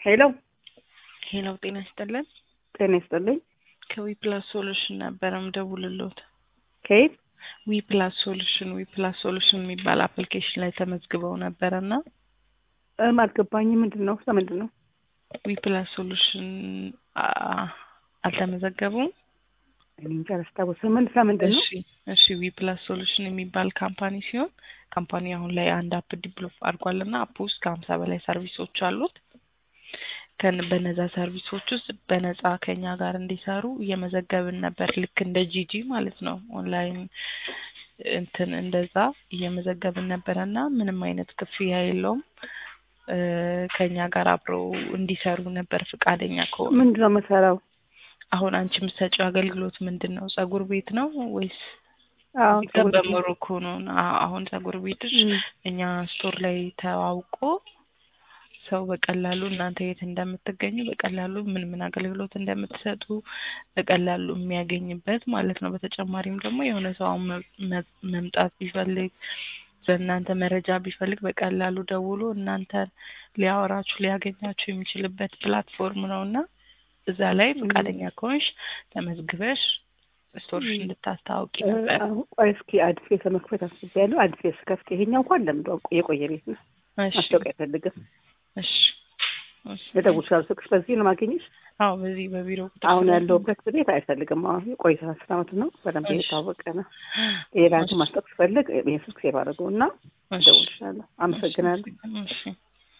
ሄሎ ሄሎ ጤና ይስጥልን። ጤና ይስጥልኝ። ከዊፕላስ ሶሉሽን ነበረ ምደውልሎት። ከየት? ዊፕላስ ሶሉሽን ዊፕላስ ሶሉሽን የሚባል አፕሊኬሽን ላይ ተመዝግበው ነበረ እና እም አልገባኝም። ምንድን ነው? ስለምንድን ነው? ዊፕላስ ሶሉሽን አ- አልተመዘገቡም? እኔ እንጃ አላስታውስም። ምን ስለምንድን ነው? እሺ እሺ ዊፕላስ ሶሉሽን የሚባል ካምፓኒ ሲሆን ካምፓኒ አሁን ላይ አንድ አፕ ዲቨሎፕ አድርጓል እና አፕ ውስጥ ከሀምሳ በላይ ሰርቪሶች አሉት። ከን በነዛ ሰርቪሶች ውስጥ በነፃ ከኛ ጋር እንዲሰሩ እየመዘገብን ነበር። ልክ እንደ ጂጂ ማለት ነው። ኦንላይን እንትን እንደዛ እየመዘገብን ነበረ እና ምንም አይነት ክፍያ የለውም። እ ከኛ ጋር አብረው እንዲሰሩ ነበር ፈቃደኛ ከሆኑ። ምንድን ነው የምሰራው? አሁን አንቺ የምትሰጪው አገልግሎት ምንድን ነው? ጸጉር ቤት ነው ወይስ አዎ እዚህ ጋር በሞሮኮ ነው? አ- አሁን ጸጉር ቤትሽ እም፣ እኛ ስቶር ላይ ተዋውቆ ሰው በቀላሉ እናንተ የት እንደምትገኙ በቀላሉ ምን ምን አገልግሎት እንደምትሰጡ በቀላሉ የሚያገኝበት ማለት ነው። በተጨማሪም ደግሞ የሆነ ሰው አሁን መ- መ- መምጣት ቢፈልግ በእናንተ መረጃ ቢፈልግ በቀላሉ ደውሎ እናንተን ሊያወራችሁ ሊያገኛችሁ የሚችልበት ፕላትፎርም ነው እና እዛ ላይ ፈቃደኛ ከሆንሽ ተመዝግበሽ ስቶርሽ እም። እንድታስታውቂ እ፣ ነበር። አሁን ቆይ እስኪ አዲስ ቤት ለመክፈት አስቤያለሁ። አዲስ ቤት ስከፍት ይሄኛው እንኳን ለምዶ የቆየ ቤት ነው። እሺ ማስታወቂያ አይፈልግም። እሺ እሺ። ልደውል እችላለሁ። ስልክሽ በዚህ ነው ማግኘሽ? አዎ በዚህ በቢሮ ቁጥር አሁን ስለሆነ- ያለሁበት ቤት አይፈልግም። አሁን የቆየ አስር ዓመት ነው። በደንብ እሺ። የታወቀ ነው። ሌላ እሺ። ማስታወቅ ስፈልግ ይሄን ስልክ ሴቭ አድርገው እና እሺ። እደውልልሻለሁ። አመሰግናለሁ። እሺ